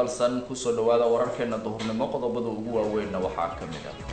dalsan kusoo dhawaada wararkeena duhurnimo qodobada ugu waaweynna waxaa ka mid ah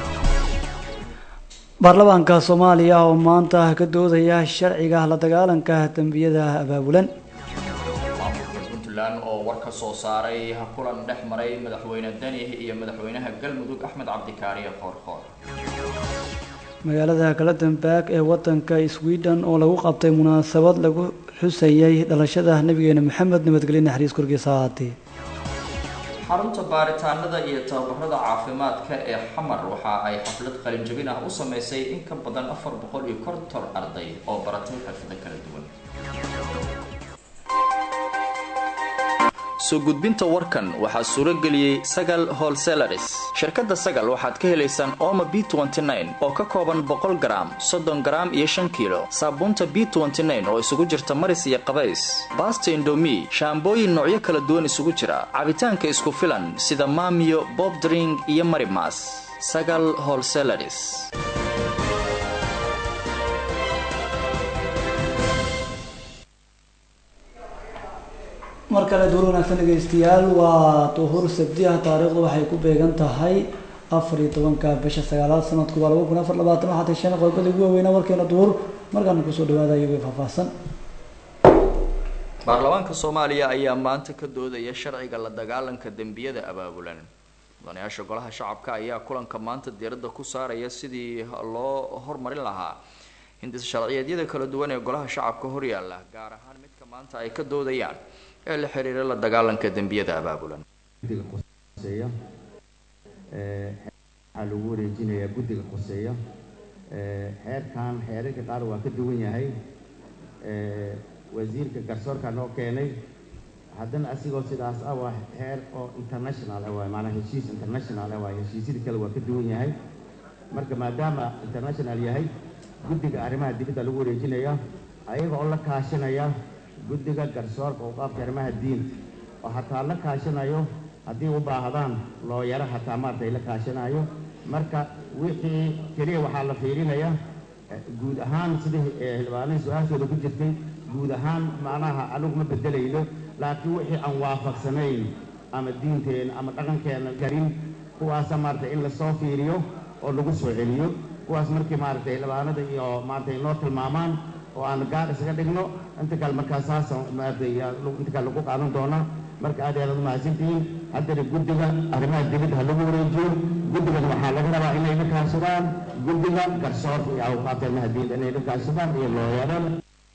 baarlamaanka soomaaliya oo maanta ka doodaya sharciga la dagaalanka dembiyada abaabulan maamulka puntland oo war ka soo saaray kulan dhex maray madaxweyne deni iyo madaxweynaha galmudug axmed cabdikaariye qoorqoor magaalada galadenberg ee wadanka sweden oo lagu qabtay munaasabad lagu xusayay dhalashada nabigeena maxamed nabadgelye naxariis korkiisa ahaatee xarunta baaritaanada iyo tababarada caafimaadka ee xamar waxa ay xaflad qalinjabin ah u sameysay in ka badan afar boqol iyo konton arday oo baratay xirfado kala duwan soo gudbinta warkan waxaa suuro geliyey sagal holselaris shirkadda sagal waxaad ka helaysaan oma b oo ka kooban boqol garaam soddon garaam iyo shan kiilo saabuunta b oo isugu jirta maris iyo qabays baasta indomi shaambooyin noocyo kala duwan isugu jira cabitaanka isku filan sida maamiyo bobdring iyo marimas sagal holselaris mar kale duur wanaagsan dhegeystayaal waa duhur sabdiah taariikhdu waxay ku beegan tahay afar iyo tobanka bisha sagaalaad sanadku waa laba kun afar labaatan waxaa tashan qodobada ugu waaweynaa warkeena duhur markaana kusoo dhawaada iyagoo faahfaahsan baarlamaanka soomaaliya ayaa maanta ka doodaya sharciga la dagaalanka dembiyada abaabulan mudanayaasha golaha shacabka ayaa kulanka maanta diiradda ku saaraya sidii loo hormarin lahaa hindis sharciyeedyada kala duwan ee golaha shacabka horyaala gaar ahaan midka maanta ay ka doodayaan ee la xiriira la dagaalanka dembiyada abaabulan guddiga qoseeya waxaa lagu wareejinayaa guddiga qoseeya xeerkan xeerarka qaar waa ka duwan yahay wasiirka garsoorka noo keenay haddana asigoo sidaas ah waa xeer oo international ah waay maanaa heshiis international ah waay heshiisyada kale waa ka duwan yahay marka maadaama international yahay guddiga arrimaha dibadda lagu wareejinaya ayaga oo la kaashanaya guddiga garsoorka u qaabka arrimaha diinta oo hataa la kaashanayo haddii u baahdaan looyaro hataa maaragtay la kaashanayo marka wixii keliya waxaa la fiirinaya guud ahaan sidii xildhibaanihii su-aashooda ku jirtay guud ahaan macnaha anigu ma bedelayno laakiin wixii aan waafaqsanayn ama diinteena ama dhaqankeena garin kuwaasa maaragtay in lasoo fiiriyo oo lagu soo celiyo kuwaas markii maaragtay xildhibaanada iyo maaragtay noo tilmaamaan oo aan gaar isaga dhigno inta kale markaa saasa maaragtay inta kale lagu qaadan doonaa marka aad aad umahadsantihiin haddana guddiga arrimaha dibadda ha lagu wareejiyo guddigan waxaa laga rabaa inay la kaashadaan guddiga garsoorka iyo awqaabta arrimaha diinta inay la kaashadaan iyo looyarada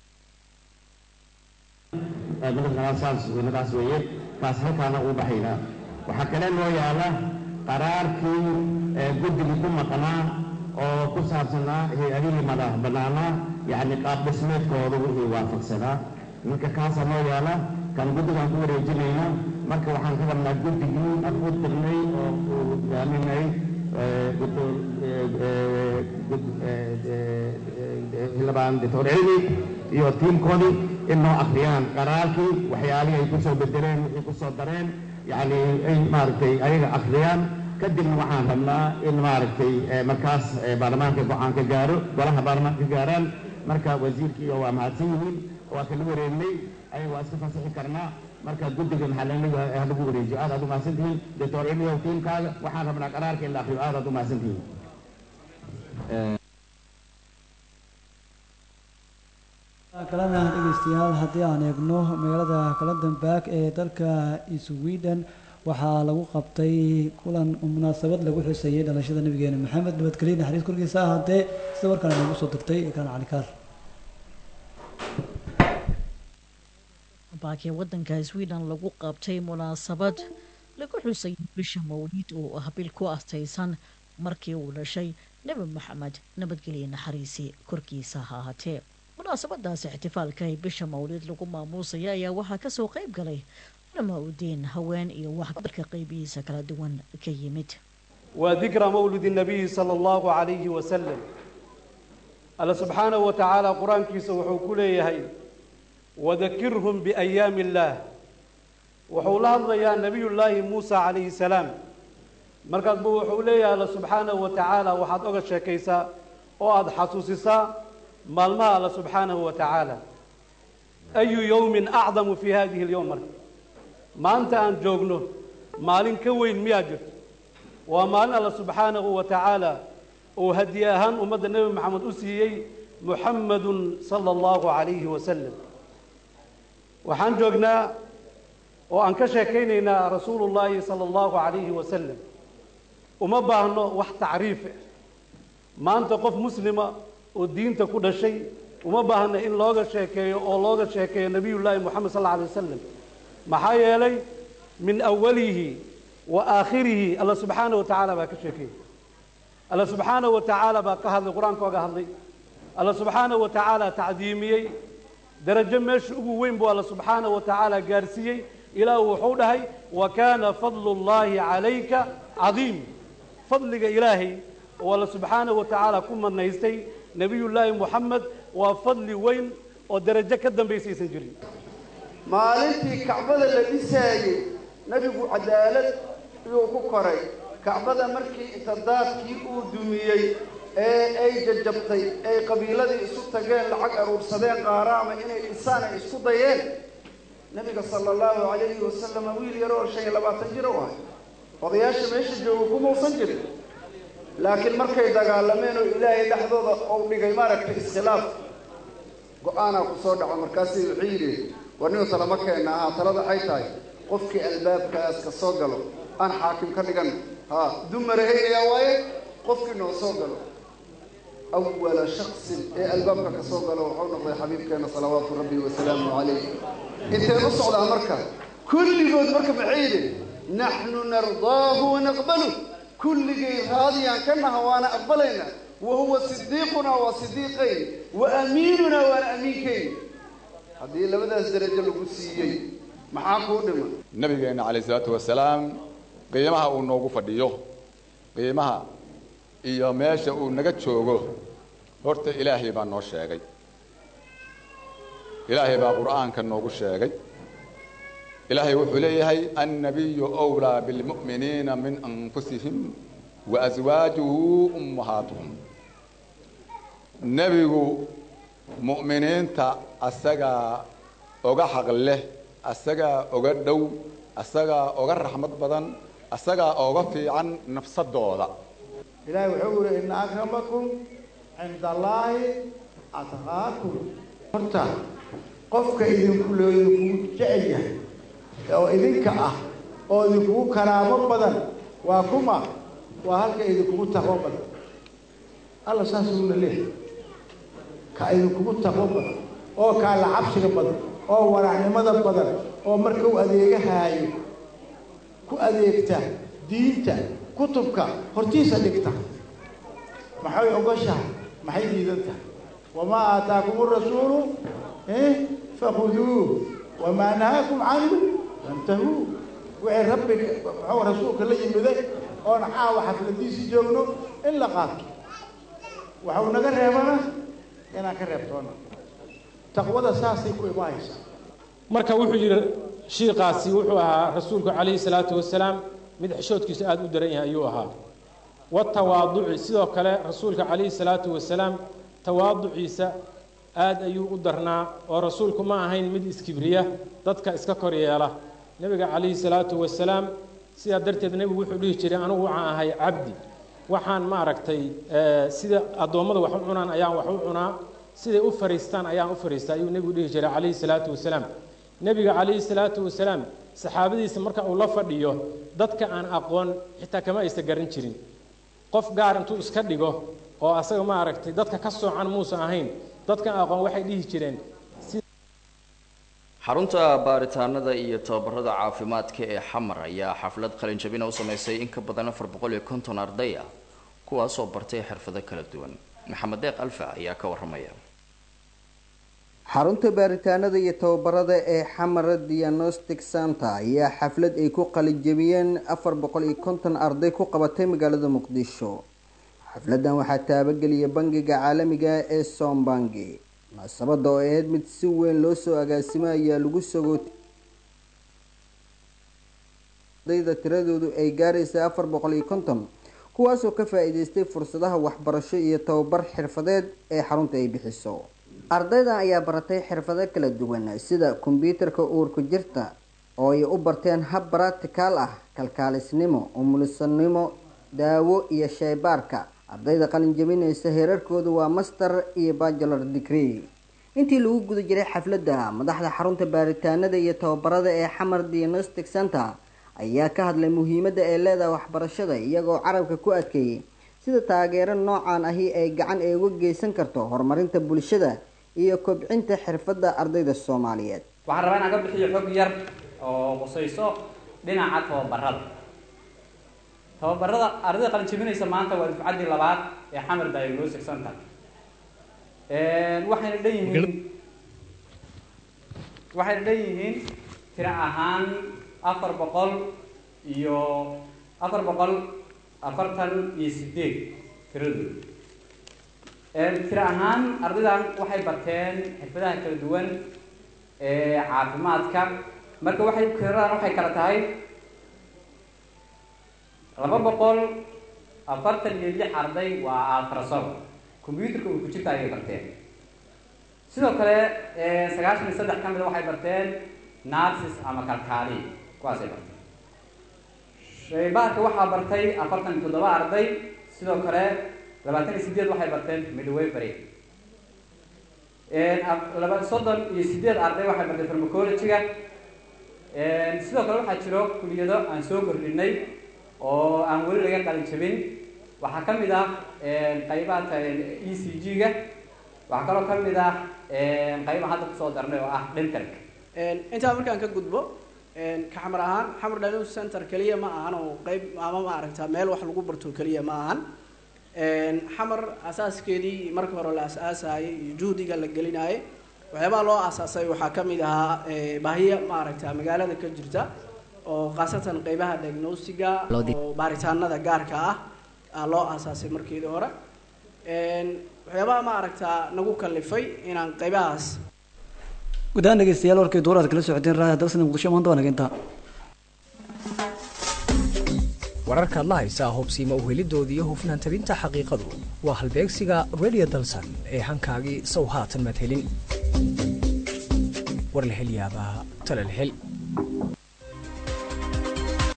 saas nadaas weeye kaas halkaana uu baxaynaa waxaa kale loo yaala qaraarkii guddigii ku maqnaa oo ku saabsanaa hay-adihii madax bannaanaa yacni qaab dhismeedkooda wixii waafaqsanaa ninka kaasa noo yaala kan guddigaan ku wareejinayna marka waxaan ka rabnaa guddigii aan u dirnay oo uu hogaaminay xildhibaan doctor cilmi iyo tiimkoodii in noo akhriyaan qaraarkii waxyaalihii ay kusoo bedeleen wixii kusoo dareen yacni ay maaragtay ayaga akhriyaan kadibna waxaan rabnaa in maaragtay markaas baarlamaanka go-aan ka gaaro golaha baarlamaanka ka gaaraan marka wasiirkii waa mahadsan yihiin waa kala wareegnay ayaga waa iska fasaxi karnaa marka guddigan waxaa lagu wareejiyo aad aad u mahadsan tihiin doctor cilmiyow tiimkaaga waxaan rabnaa qaraarka in la akriyo aad aad u mahadsan tihiin kalena dhegeystayaal haddii aan eegno magaalada galadenberg ee dalka sweden waxaa lagu qabtay kulan munaasabad lagu xuseeyey dhalashada nabigeena maxamed nabadgelye naxariis korkiisa ahaatee sida warkaan noogu soo dirtay ekaan calikaar baakee wadanka sweden lagu qabtay munaasabad lagu xusay bisha mawliid oo ah bil ku astaysan markii uu dhashay nebi maxamed nabadgelye naxariisi korkiisa ha ahaatee munaasabadaasi ixtifaalka ee bisha mawliid lagu maamuusaya ayaa waxaa kasoo qayb galay culama udiin haween iyo waxbarka qaybihiisa kala duwan ka yimid وذكرى مولد النبي صلى الله عليه وسلم الله سبحانه وتعالى قرآن كيس وحو هي وذكرهم بأيام الله وحو الله يا نبي الله موسى عليه السلام مركز بو وحو الله سبحانه وتعالى وحد أغا شاكيسا وأد حسوسيسا مالما الله سبحانه وتعالى أي يوم أعظم في هذه اليوم مركز maanta aan joogno maalin ka weyn miyaa jirto waa maalin alla subxaanahu wa tacaala uu hadiye ahaan ummadda nebi maxamed u siiyey muxammadun sala allahu calayhi wasalam waxaan joognaa oo aan ka sheekaynaynaa rasuulullaahi sala allahu calayhi wasalam uma baahno wax tacriif ah maanta qof muslima oo diinta ku dhashay uma baahna in looga sheekeeyo oo looga sheekeeyo nebiyullaahi moxamed sal alla alay wasalam maxaa yeelay min awalihi wa aakhirihi alla subxaana wa tacaala baa ka sheekeeyey alla subxaana wa tacaala baa ka hadlay qur-aanka oga hadlay alla subxaana wa tacaala tacdiimiyey darajo meesha ugu weyn buu alla subxaana wa tacaala gaarsiiyey ilaahu wuxuu dhahay wa kaana fadlu llaahi calayka cadiim fadliga ilaahay oo alla subxaana wa tacaala ku manaystay nebiyullaahi moxamed waa fadli weyn oo darajo ka dambaysa aysan jirin maalintii kacbada la dhisaayey nebigu cadaalad iyuu ku koray kacbada markii inta daadkii uu dumiyey ee ay jajabtay ay qabiiladii isu tageen lacag aruursadeen qaaraama inay dhisaan ay isku dayeen nebiga sala allahu calayhi wasalama wiil yar oo shan iyo labaatan jir u ahay odayaasha meesha jooga kumausan jirin laakiin markay dagaalameen oo ilaahay dhexdooda uu dhigay maaragtay iskhilaaf go-aanaa ku soo dhaco markaasay wuxuu yidhi war ninu talama keenna ahaa talada waxay tahay qofkii albaabkaas ka soo galo aan xaakim ka dhigan ha dumarahaynayaa waaye qofkii noo soo galo awala shaksin ee albaabka ka soo galo wuxuu noqday xabiibkeena salawaatu rabbi wasalaamu calayh inteen u socdaa marka kulligood marka maxay yidhi naxnu nardaahu wanaqbalu kulligay raadiyaan ka naha waana aqbalayna wa huwa sidiiqunaa waa sidiiqayn wa amiinunaa waana amiinkayn haddii labadaas darajo lagu siiyey maxaa kuu dhima nabigeenna calayh isalaatu wasalaam qiimaha uu noogu fadhiyo qiimaha iyo meesha uu naga joogo horta ilaahay baa noo sheegay ilaahay baa qur'aanka noogu sheegay ilaahay wuxuu leeyahay annabiyu wlaa bilmu'miniina min anfusihim wa aswaajuhu ummahaatuhum nebigu mu'miniinta asagaa oga xaq leh asagaa oga dhow asagaa oga raxmad badan asagaa oga fiican nafsadooda ilaahay wuxuu yihi ina akramakum cinda allaahi atqaakum horta qofka idinku loo idinkugu jecel yahay oo idinka ah oo idinkugu karaamo badan waa kuma waa halka idinkugu taqwo badan alla saasuuna leehay ka idinkugu taqwo badan oo kaala cabsiga badan oo waraacnimada badan oo marka u adeegahaayo ku adeegta diinta kutubka hortiisa dhigta maxay ogoshahay maxay diidan tahay wamaa aataakum rasuulu fakhuduuh wamaa nahaakum canhu fantahuu wixii rabbi muxuu rasuulka la yimiday oon caawa xafladiisii joogno in la qaato waxau naga reebana inaan ka reebtoona taqwada saasay ku imaanaysaa marka wuxuu yidhi shiikaasi wuxuu ahaa rasuulku calayhi salaatu wasalaam mid xishoodkiisa aada u daran yahay ayuu ahaa watawaaduci sidoo kale rasuulka calayhi salaatu wasalaam tawaaduciisa aada ayuu u darnaa oo rasuulku ma ahayn mid iskibriya dadka iska kor yeela nebiga calayhi salaatu wasalaam sidaa darteed nebigu wuxuu dhihi jiray anugu waxaan ahay cabdi waxaan maaragtay sida addoommada wax u cunaan ayaan wax u cunaa siday u fariistaan ayaan u fariistaa ayuu nebigu dhihi jiray calayhi salaatu wasalaam nebiga calayhi salaatu wasalaam saxaabadiisa marka uu la fadhiyo dadka aan aqoon xitaa kama aysta garan jirin qof gaar intuu iska dhigo oo asaga maaragtay dadka ka soocan muusan ahayn dadka aqoon waxay dhihi jireen xarunta baaritaanada iyo tababarada caafimaadka ee xamar ayaa xaflad qalinjabina u sameysay in ka badan afar boqol iyo konton arday ah kuwaasoo bartay xirfado kala duwan maxamed deeq alfa ayaa ka waramaya xarunta baaritaanada iyo tababarada ee xamara diagnostic center ayaa xaflad ay ku qalinjabiyeen afar boqol iyo konton arday ku qabatay magaalada muqdisho xafladan waxaa taabageliyay bangiga caalamiga ee sombangi munaasabada oo ahayd mid si weyn loo soo agaasimo ayaa lagu sogootay ardayda tiradoodu ay gaaraysa afar boqol iyo konton kuwaasoo ka faa-iideystay fursadaha waxbarasho iyo tababar xirfadeed ee xarunta ay bixiso ardaydan ayaa baratay xirfado kala duwan sida kombyuutarka uurku jirta oo ay u barteen hab baractikaal ah kalkaalisnimo umulisanimo daawo iyo sheybaarka ardayda qalin jabinaysa heerarkoodu waa master iyo bachelor degree intii lagu guda jiray xafladda madaxda xarunta baaritaanada iyo tababarada ee xamar diagnostic center ayaa ka hadlay muhiimadda ay leedahay waxbarashada iyagoo carabka ku adkeeyey sida taageero noocan ahi ay gacan ay uga geysan karto horumarinta bulshada iyo kobcinta xirfadda ardayda soomaaliyeed waxaan rabaa inaan ka bixiyo xog yar oo qusayso dhinaca tababarada tababarada ardayda qalin jabinaysa maanta waa dufcaddii labaad ee xamar diagnostic center waxayna dhan yihiin waxayna dhan yihiin tiro ahaan afar boqol iyo afar boqol afartan iyo sideed tiradooda tiro ahaan ardaydan waxay barteen xirfadaha kala duwan ee caafimaadka marka waxay tiradan waxay kala tahay laba boqol afartan iyo lix arday waa altrasob combyuterka uu ku jirta ayay barteen sidoo kale sagaashan iyo saddex ka mida waxay barteen narsis ama kalkaali kuwaasay barteen shaybaarka waxaa bartay afartan iyo toddoba arday sidoo kale labaatan iyo sideed waxay barteen midwaybery laba soddon iyo sideed arday waxay bartay farmacologyga sidoo kale waxaa jiro kuliyado aan soo kordhinay oo aan weli laga qalin jabin waxaa ka mid ah qaybaha e c g-ga waxaa kaloo ka mid ah qayba hadda kusoo darnay oo ah dentalka intaa markaan ka gudbo ka xamar ahaan xamar diagnosis center keliya ma ahan oo qeyb ama maaragta meel wax lagu barto keliya ma ahan xamar asaaskeedii marka hore la asaasayay iyo juhdiga la gelinayay waxyaabaha loo asaasay waxaa ka mid ahaa baahiya maaragta magaalada ka jirta oo khaasatan qeybaha diagnosiga oo baaritaanada gaarka ah loo aasaasay markeedii hore waxyaabaha maaragta nagu kalifay inaan qeybahaas gudahaan dhegeystayaal warkay duuraad kala socoteen raadiyo dalsana muqdisho maanta waa naginta wararkaad la haysaa hubsiima uhelidoodii iyo hufnaan tabinta xaqiiqadu waa halbeegsiga radio dalsan ee hankaagii sow haatan maad helin war la hel yaabaa tala la hel